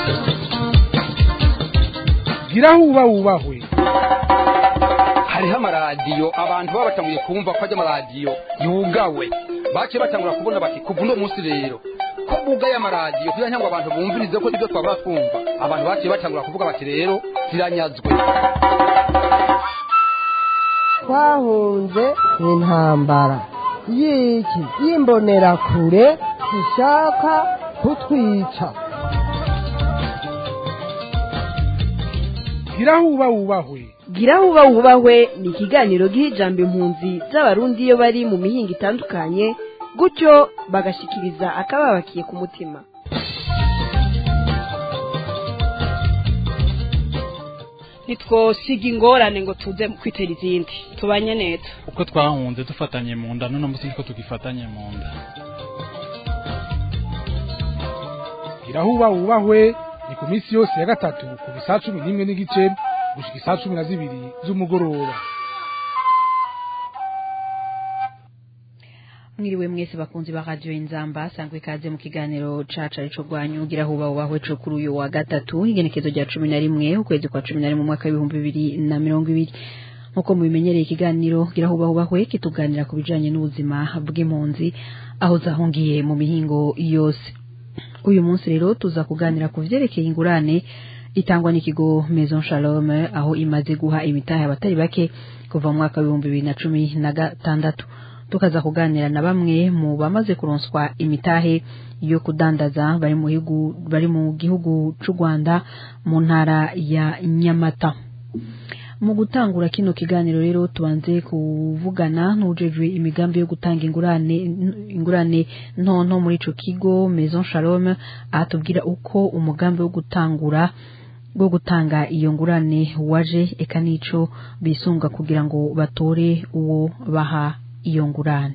gira aho uba wubahwe hariho amaradiyo abantu baba batanguye kumva ko ajya amaradiyo yugawe baciye batangura kubona bati kuva uno munsi rero ko bugaye amaradiyo kugira ngo abantu bumvirize ko ibyo twabura twumva abantu baciye batangura kuvuga bati rero ziranyazwe twahunze intambara y'iki y'imbonerakure zishaka kutwica gira aho uba wubahwe gira aho uba wubahwe ni ikiganiro giha ijambo impunzi z'abarundi iyo bari mu mihinga itandukanye gutyo bagashikiriza akababakiye ku mutima ntitwosiga ingorane ngo tuze kwitera izindi tubanye neza uko twahunze dufatanye mu nda none munsi ko tugifatanye mu nda gira aho uba wubahwe ni ku minsi yose ya gatatu kuva saa cumi n'imwe n'igice gushika isaa cumi na zibiri z'umugoroba mwiriwe mwese bakunzi ba radio inzamba sangwe ikaze mu kiganiro caca arico rwanyu gira huba ubahwe co kuri uyu wa gatatu igenekezo rya cumi na rimwe ukwezi kwa cumi na rimwe umwaka w'ibihumbi bibiri na mirongo ibiri nk'uko mubimenyereye ikiganiro gira huba ubahwe kituganira ku bijanye n'ubuzima bw'impunzi aho zahungiye mu mihingo yose uyu munsi rero tuza kuganira ku vyerekeye ingurane itangwa n'ikigo Maison Shalom aho imaze guha imitahe abatari bake kuva mu mwaka w'ibihumbi bibiri na cumi na gatandatu tukaza kuganira na bamwe mu bamaze kuronswa imitahe yo kudandaza bari mu gihugu bari mu gihugu c'u Rwanda mu ntara ya Nyamata mu gutangura kino kiganiro rero tubanze kuvugana n'ujejwe imigambi yo gutanga ingurane ingurane ntonto muri ico kigo Maison Shalom atubwira uko umugambi wo gutangura bwo gutanga iyo ngurane waje eka nico bisunga kugira ngo batore uwo baha iyo ngurane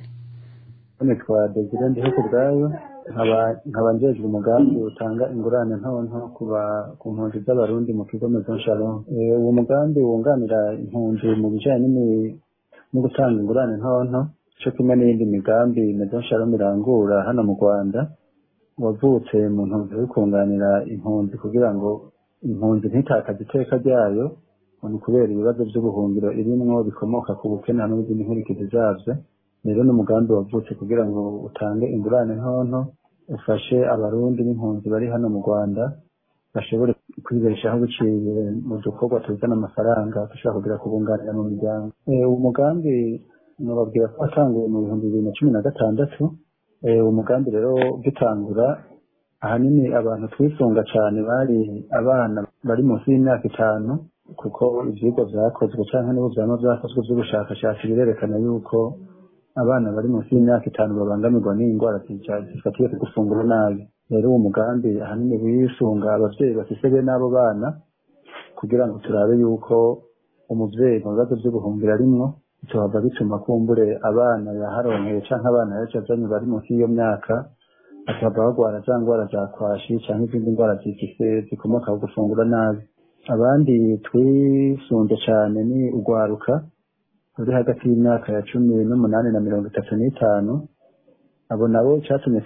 nitwa Desire ndiho ku bwayo nkaba njejwe umugambi utanga ingurane ntonto ku mpunzi z'abarundi mu kigo Maison Shalom uwo mugambi wunganira impunzi mu bijanye no gutanga ingurane ntonto co kimwe n'iyindi migambi Maison Shalom irangura hano mu Rwanda wavutse mu ntumbero yo kunganira impunzi kugira ngo impunzi ntitakaze iteka ryayo ni kubera ibibazo by'ubuhungiro irimwo bikomoka ku bukene n'izindi nkurikizi zavyo rero n'umugambi wavutse kugira ngo utange ingurane ntonto ufashe abarundi n'impunzi bari hano mu rwanda bashobore kwibeshaho biciye mu dukorwa tuzana amafaranga dushobora kugira kubunganira mu miryango uwo mugambi nababwira ko watanguye mu bihumbi bibiri na cumi na gatandatu uwo mugambi rero ugitangura ahanini abantu twisunga cyane bari abana bari munsi y'imyaka itanu kuko ivyigwa vyakozwe canke n'ubu vyama vyakozwe vy'ubushakashatsi birerekana yuko abana bari munsi y'imyaka itanu babangamirwa n'indwara zifatiye ku gufungura nabi rero uwo mugambi ahanini wisunga abavyeyi bafise bene abo bana kugira ngo turabe yuko umuvyeyi mu bibazo vy'ubuhungiro arimwo bitohava bituma kumbure abana yaharonkeye canke abana yaje azanye bari munsi y'iyo myaka bakaba bagwara za ndwara za kwashi canke izindi ndwara zifise zikomoka ku gufungura nabi abandi twisunze cane ni urwaruka ruri hagati y'imyaka ya cumi n'umunani na mirongo itatu n'itanu abo nabo icyatumye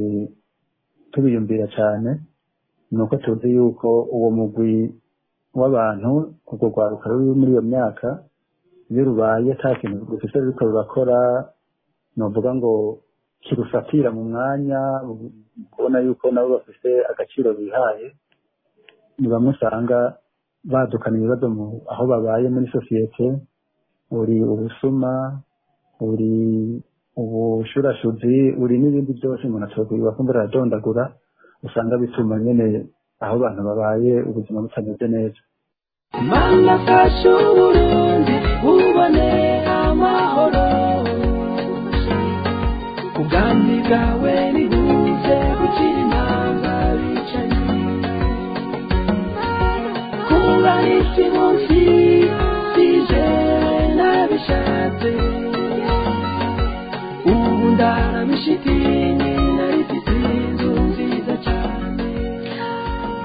tubiyumvira cyane ni uko tuzi yuko uwo mugwi w'abantu urwo rwaruka ruri muri iyo myaka iyo rubaye ata kintu rufise ruriko rurakora novuga ngo kirufatira mu mwanya kubona yuko nabo bafise agaciro bihaye ni bamwe usanga badukana ibibazo aho babaye muri sosiyete uri ubusuma uri ubushurashuzi uri n'ibindi byose umuntu atobwirirwa kumva aradondagura usanga bituma nyene aho abantu babaye ubuzima butameze neza mana fasha uburundi bubone amahoro ubwami bwawe nibuze gukira imanga bicaye kuba isi munsi sije nabishatse ubu ndaramishitinyi narifite inzu nziza cyane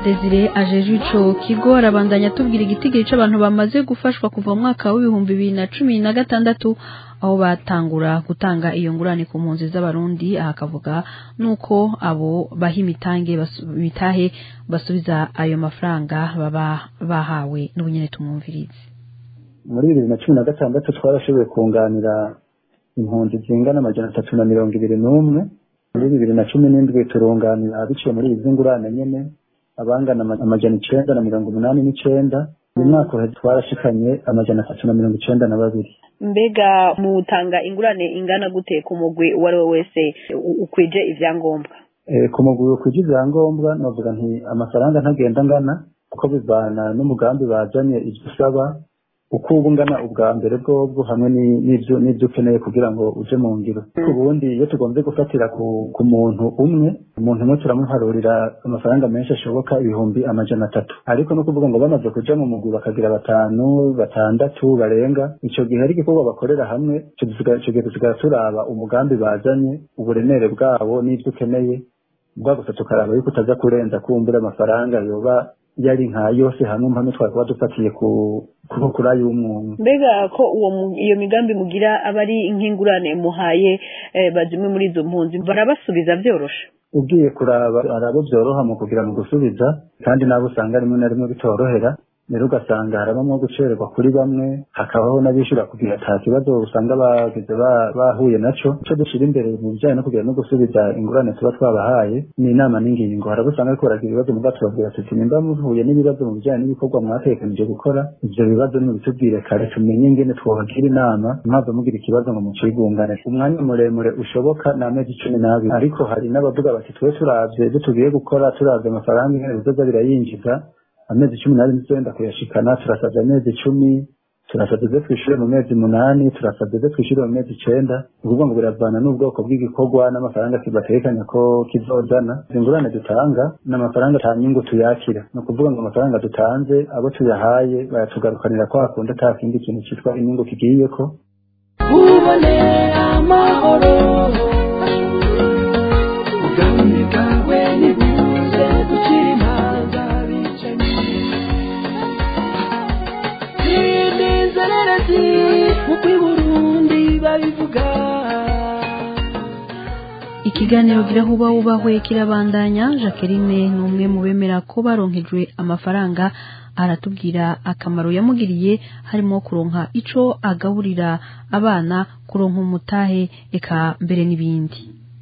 Desire ajeje ico kigo arabandanya tubwira igitigiri c'abantu bamaze gufashwa kuva mu mwaka w'ibihumbi bibiri na cumi na gatandatu aho batangura gutanga iyo ngurane ku mpunzi z'abarundi aha akavuga nuko abo baha imitange basu- imitahe basubiza ayo mafaranga baba bahawe n'ubunyene tumwumvirize muri bibiri na cumi na gatandatu twarashoboye kunganira impunzi zingana amajana atatu na mirongo ibiri n'umwe muri bibiri na cumi n'indwi turunganira biciye muri izi ngurane nyene abangana ama- amajana icenda na mirongo umunani n'icenda uyu mwaka uheze twarashikanye amajana atatu na mirongo icenda na babiri mbega mutanga ingurane ingana gute ku mugwi uwo ari we wese u- ukwije ivyangombwa Eh, ku mugwi kugira ivyangombwa novuga nti amafaranga ntagenda angana kuko bivana n'umugambi bazanye ivyo usaba uko uba ungana ubwa mbere bwobwo hamwe ni- n'ivyo n'ivyo ukeneye kugira ngo uje mu ngiro ariko ubundi iyo tugomvye gufatira ku, ku muntu umwe umuntu umwe turamuharurira amafaranga menshi ashoboka ibihumbi amajana atatu ariko no kuvuga ngo bamaze kuja mu mugwi bakagira batanu batandatu barenga ico gihe ari igikorwa bakorera hamwe ico dusiga- ico gihe dusigara turaba umugambi bazanye uburemere bwawo n'ivyo ukeneye bwa gusa tukaraba yuko utaza kurenza kumbura amafaranga yoba yari nka yose hamwe hamwe twari kuba dufatiye ku ku- kuri ay'umwumwe mbega ko uwo mu- iyo migambi mugira aba ari nk'ingurane muhaye eh, bazimwe muri izo mpunzi barabasubiza vyoroshe ugiye kuraba hari abo byoroha mu kugira mu gusubiza kandi nabo usanga rimwe na rimwe bitorohera rero ugasanga harabamo gucererwa kuri bamwe hakabaho n'abishyura kugira ata kibazo usanga bagize ba- bahuye naco ico dushyira imbere mu bijyanye no kugira no gusubiza ingurane tuba twabahaye ni inama n'ingingo hari abo usanga ariko baragira ibibazo muga tubabwira tuti nimba muhuye n'ibibazo mu bijyanye n'ibikorwa mwatekanije gukora ivyo bibazo nimubitubwire kare tumenye ingene twobagira inama mwava mugira ikibazo ngo mucigungane umwanya muremure ushoboka ni amezi cumi n'abiri ariko hari n'abavuga bati twe turavye ivyo tugiye gukora turavye amafaranga ingene bizoza birayinjiza amezi cumi n'abiri ntitwenda kuyashikana turasavye amezi icumi turasavye ivyo twishure mu mezi munani turasavye ivyo twishure mu mezi icenda ni ukuvuga ngo biravana n'ubwoko bw'igikorwa n'amafaranga kibatekanya ko kizozana izi ngurane dutanga ni amafaranga ata nyungu tuyakira ni ukuvuga ngo amafaranga dutanze abo tuyahaye bayatugarukanira kwa kundi ata kindi kintu citwa inyungu kigiyeko ubone amahoro ubwami bwawe nibuze dukira imanza bicanyi inezererezi nk'uko i burundi babivuga ikiganiro gira huba wubahwe kirabandanya Jacqueline ni umwe mu bemera ko baronkejwe amafaranga aratubwira akamaro yamugiriye harimo kuronka ico agaburira abana kuronka umutahe eka mbere n'ibindi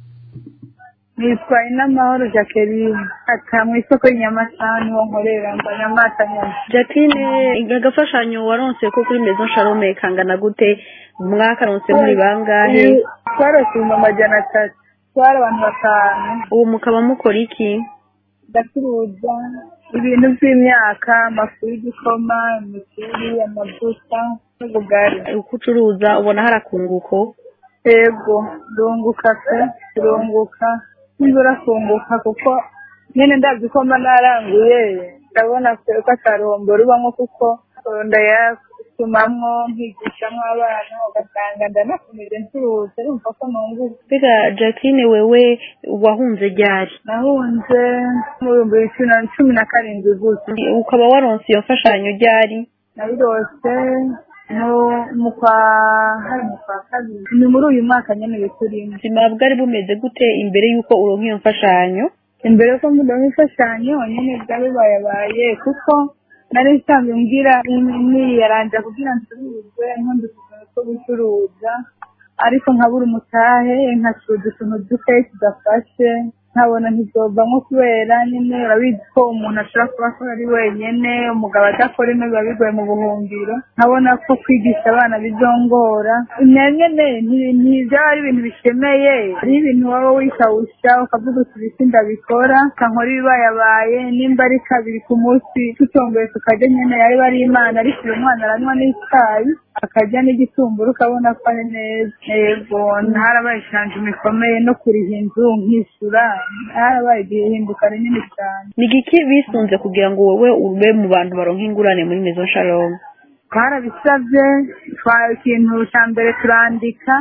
nitwa inamahoro jacqueline ata mu isoko y'inyamasani wo nkorera mba nyamata nyama jacqueline agafashanyo waronse ko kuri maison shalome kangana gute mwakaronse muri bangahe twarose ibihumbi amajana atatu twari abantu batanu ubu mukaba mukora iki ndacuruza ibintu by'imyaka amafu y'igikoma imiceri amavuta n'ubugari uko ucuruza ubona hari akunguko yego ndunguka pe turunguka nibura kunguka kuko nyine ndabyo ko mba naranguye ndabona ko atarombo rubamo kuko ndayasumamwo nkigishamo abana ugasanga ndanakomeje ncuruza urumva ko nunguka mbega jacqueline wewe wahunze ryari nahunze mu bihumbi bibiri na cumi na karindwi gusa ukaba waronse iyo mfashanyo ryari nabirose mu- mu kwa hari mu kwa kabiri ni muri uyu mwaka nyine biturimo ubuzima bwari bumeze gute imbere y'uko uronka iyo mfashanyo imbere yuko mudaha imfashanyo nyine bwari bayabaye kuko nari nsanzwe mbwira niyaranja kugira ncuruze nkundi utuntu two gucuruza ariko nkabura umutahe nkacuruza utuntu duke tudafashe nkabona ntizovamo kubera nyine urabizi ko umuntu ashobora kuba akora ari wenyine umugabo adakora ino biba bigoye mu buhungiro nkabona ko kwigisha abana bizongora nyine ntibyaba ari ibintu bishemeye hariho ibintu waba wishawusha ukavuga uti ibisi ndabikora kankora ibibayabaye nimba ari kabiri ku munsi tutomboye tukarya nyine yaba ari imana ariko uyu mwana aranywa n'icyayi akarya n'igitumbura ukabona ko ari neza yego harabaye ishanjima ikomeye no kuriha inzu nkishyura harabaye igihe hinduka rinini cyane ni igiki bisunze kugira ngo wowe ube mu bantu baronka ingurane muri maison shalom twarabisabye twa ikintu cya mbere turandika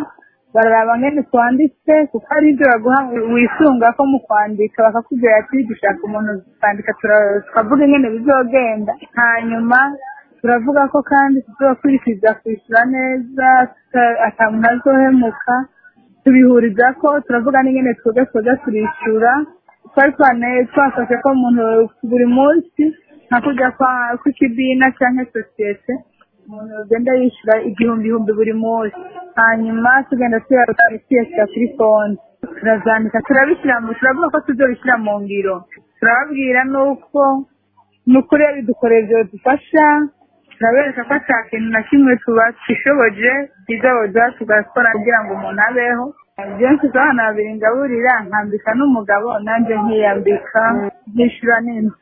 bararaba ngene twanditse kuko ari ibyo baguha wisunga ko mu kwandika bakakubwira ati dushaka umuntu kwandika tukavuga ingene bizogenda hanyuma turavuga ko kandi tuzokurikiza kwishyura neza ata muntu azohemuka tubihuriza ko turavuga n'ingene twebwe twebwe turishyura twari twafashe ko umuntu buri munsi nka kujya kw'ikibina cyangwa sosiyete umuntu ugenda yishyura igihumbi ihumbi buri munsi hanyuma tugenda tuyashyira kuri konti turazandika turabishyira mu turavuga ko tuzobishyira mu ngiro turababwira n'uko ni ukuri bidukorera ibyo dufasha turabereka ko ata kintu na kimwe tubashoboje bizaboza tugakora kugira ngo umuntu abeho byinshi abana babiri ngaburira nkambika n'umugabo nanjye nkiyambika byishyura n'inzu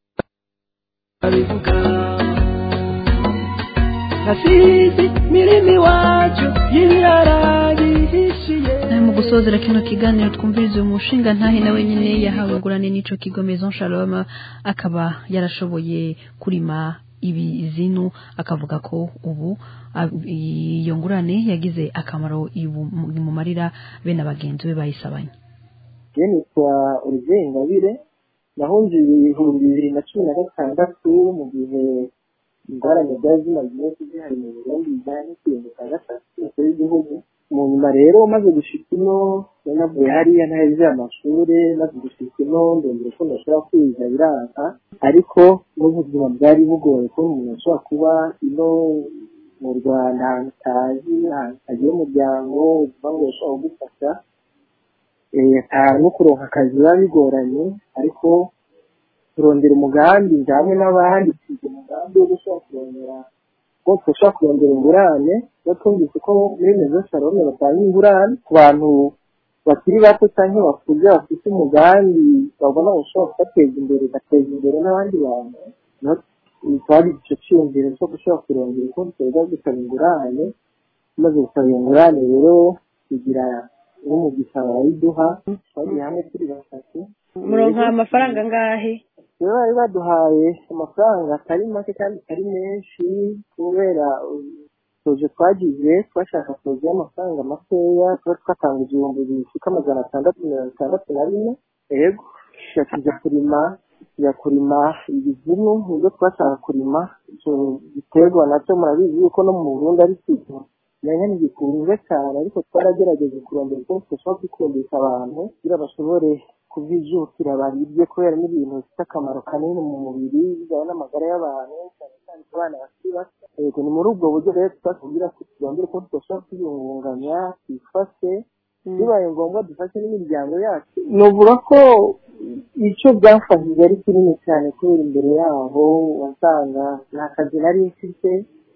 nasizi mirimi wacu y'ibiraragihishiye mu gusozera kino kiganiro twumviriza uyu mushinga ntahe nawe nyine yahawe ingurane n'ico kigo Maison Shalom akaba yarashoboye kurima ibizinu akavuga ko ubu iyo ngurane yagize akamaro mu marira bene abagenzi be bayisabanye je nitwa Olivier Ingabire nahunze ibihumbi bibiri na cumi na gatandatu mu gihe ingorane zari zimaze iminsi zihari mu Burundi bijyanye no kwibuka gatatu umukuru w'igihugu mu nyuma rero maze gushika ino navuye hariya ntahejeje amashuri maze gushika ino ndongera ko ndashobora kwiga biranga ariko n'ubuzima bwari bugoye ko umuntu ashobora kuba ino mu rwanda ahantu utazi ahantu utagira umuryango ubuzima bwawe bushobora kugufasha no kuronka akazi biba bigoranye ariko turondera umugambi hamwe n'abandi tugira umugambi wo gushobora kurondera ko dushobora kurondera ingurane iyo twumvise ko muri mezo shalome batanga ingurane ku bantu bakiri bato cyangwa bakuze bafite umugambi babona bashobora kubateza imbere ugateza imbere n'abandi bantu twari icyo cyiyumviro cyo gushobora kurondera uko tweza gusaba ingurane tumaze gusaba ingurane rero tugira n'umugisha barayiduha twagiye hamwe turi batatu muronka amafaranga angahe rero bari baduhaye amafaranga atari make kandi atari menshi kubera tuje twagize twashaka tuzi y'amafaranga makeya tuba twatanga igihumbi bishika amajana atandatu mirongo itandatu na rimwe yego tujya kurima tujya kurima ibizimu nibyo twashaka kurima icyo giterwa nacyo murabizi yuko no mu burundi ari ikintu nyanya ntigikunzwe cyane ariko twaragerageza kurondera uko dushobora kwikundisha abantu kugira bashobore kubyijukira babirye kubera n'ibintu bifite akamaro kanini mu mubiri bijyanye n'amagara y'abantu cyane cyane ku bana bakiri bato yego ni muri ubwo buryo rero twakubwira ko turondera uko tudashobora kwiyungunganya twifashe bibaye ngombwa dufashe n'imiryango yacu nuvuga ko icyo byafashije ari kinini cyane kubera imbere yaho wasanga nta kazi nari mfite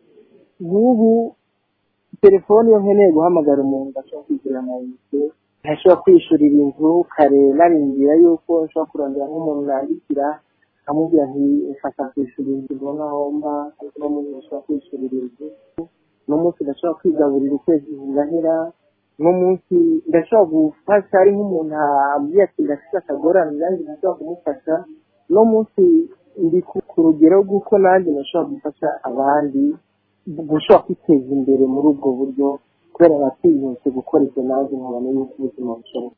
nk'ubu telefone iyo nkeneye guhamagara umuntu ashobora kwishyura amayinite ntashobora kwishurira inzu kare narindira yuko nshobora kurondera nk'umuntu nandikira nkamubwira nti mfasha kwishura inzu mbona aho mba ariko no munsi ndashobora kwishurira inzu no munsi ndashobora kwigaburira ukwezi ngahera no munsi ndashobora gufasha ari nk'umuntu ambwiye ati ndafite akagorane nanjye ndashobora kumufasha no munsi ndi ku rugero rw'uko nanjye ndashobora gufasha abandi gushobora kwiteza imbere muri ubwo buryo kubera batinyutse gukora ibyo nanjye nkabona yuko ubuzima bushoboka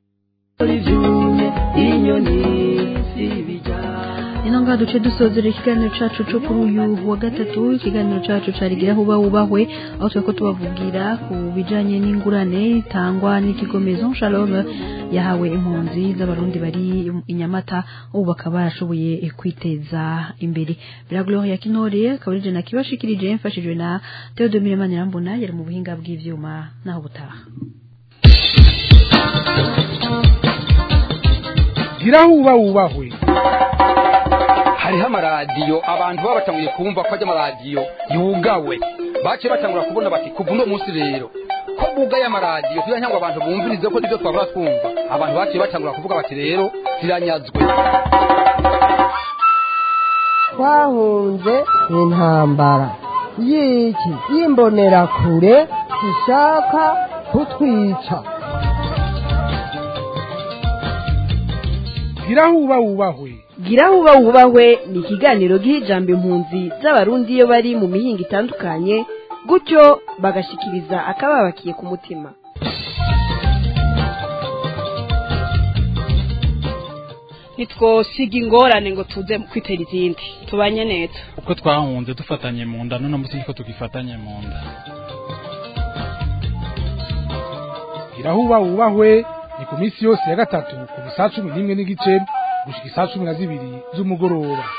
ino ngaha duce dusozera ikiganiro cacu co kuri uyu wa gatatu ikiganiro cacu carigira huba wubahwe aho turiko tubavugira ku bijanye n'ingurane itangwa n'ikigo maison shalom yahawe impunzi z'abarundi bari i nyamata ubu bakaba barashoboye kwiteza imbere bira gloria kinore akaba ari jena kibashikirije mfashijwe na theodomire manirambona yari mu buhinga bw'ivyuma naho butaha gira huba wubahwe hariho amaradiyo abantu baba batanguye kumva ko ajya amaradiyo yugawe baciye batangura kubona bati kuva uno munsi rero ko bugaye amaradiyo kugira ngo abantu bumvirize ko nibyo twabura twumva abantu baciye batangura kuvuga bati rero ziranyazwe twahunze intambara y'iki y'imbonerakure zishaka kutwica gira huba wubahwe gira huba wubahwe ni ikiganiro giha ijambo impunzi z'abarundi iyo bari mu mihinga itandukanye gutyo bagashikiriza akababakiye ku mutima ntitwosiga ingorane ngo tuze kwitera izindi tubanye neza uko twahunze dufatanye mu nda none munsi niko tugifatanye mu nda irahuba wubahwe ni ku minsi yose ya gatatu ku saa cumi n'imwe n'igice gushika isaa cumi na zibiri z'umugoroba